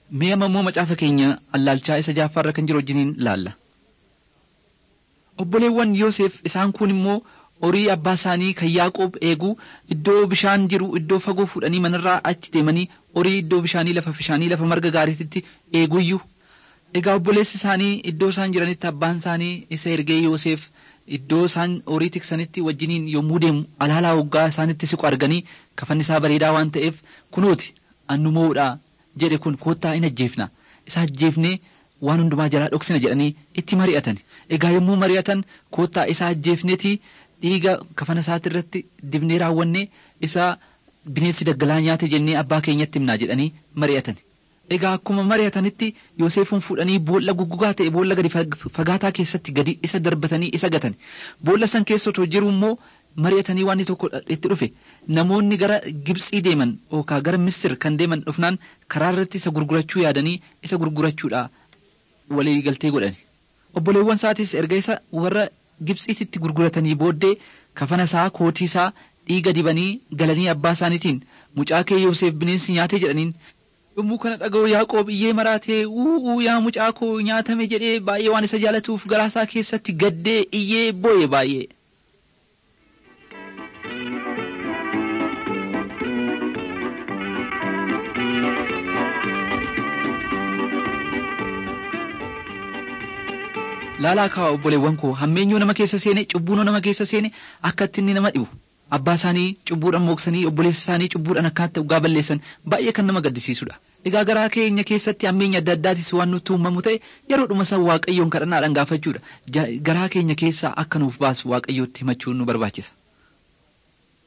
Mee amma immoo macaafa keenya allaalchaa isa jaaffaarra kan jiru wajjiniin laalla. Obboleewwan Yoosef isaan kun immoo horii abbaa isaanii kan Yaaqoob eeguu iddoo bishaan jiru iddoo fagoo fuudhanii manarraa achi deemanii horii iddoo bishaanii lafa bishaanii lafa marga gaariitti eeguyyuu. Egaa obboleessi isaanii iddoo isaan jiranitti abbaan isaanii isa ergee Yoosef iddoo isaan horii tiksanitti wajjiniin yommuu deemu alaalaa hoggaa isaanitti siqu arganii kafanni isaa bareedaa waan ta'eef kunooti annu mo'uudha jedhe kun koottaa in ajjeefna isa ajjeefnee waan hundumaa jalaa dhoksina jedhanii itti mari'atan egaa yommuu mari'atan koottaa isa ajjeefneeti dhiiga kafana isaati irratti dibnee raawwannee isa bineensi daggalaa nyaate jennee abbaa keenyatti himnaa jedhanii mari'atan. Egaa akkuma mari'atanitti Yoosefuun fuudhanii boolla guggugaa ta'e boolla gadi fagaataa keessatti gadi isa darbatanii isa gatan. Boolla san keessa otoo jiru immoo mari'atanii waan tokko itti dhufe namoonni gara Gibxii deeman yookaan gara Misir kan deeman dhufnaan karaa irratti isa gurgurachuu yaadanii isa gurgurachuudha walii galtee godhani. Obboleewwan isaatis erga isa warra Gibxiititti gurguratanii booddee kafana isaa kootii isaa dhiiga dibanii galanii abbaa isaaniitiin mucaa kee Yoosef bineensi nyaate jedhaniin yommuu kana dhaga'u Yaaqoob iyyee maraatee uuu yaa mucaa koo nyaatame jedhee baay'ee waan isa jaalatuuf garaasaa keessatti gaddee iyyee booye baay'ee. Laalaa kaawaa obboleewwan koo hammeenyuu nama keessa seene cubbuunoo nama keessa seene akka itti inni nama dhibu. Abbaa isaanii cubbuudhaan mooksanii obboleessa isaanii cubbuudhaan akkaatti dhugaa balleessan baay'ee kan nama gaddisiisudha. Egaa garaa keenya keessatti hammeenya adda addaatis waan nutti uumamu ta'e yeroodhuma san waaqayyoon kadhannaadhaan gaafachuudha. Garaa keenya keessaa akka nuuf baasu waaqayyootti himachuun nu barbaachisa.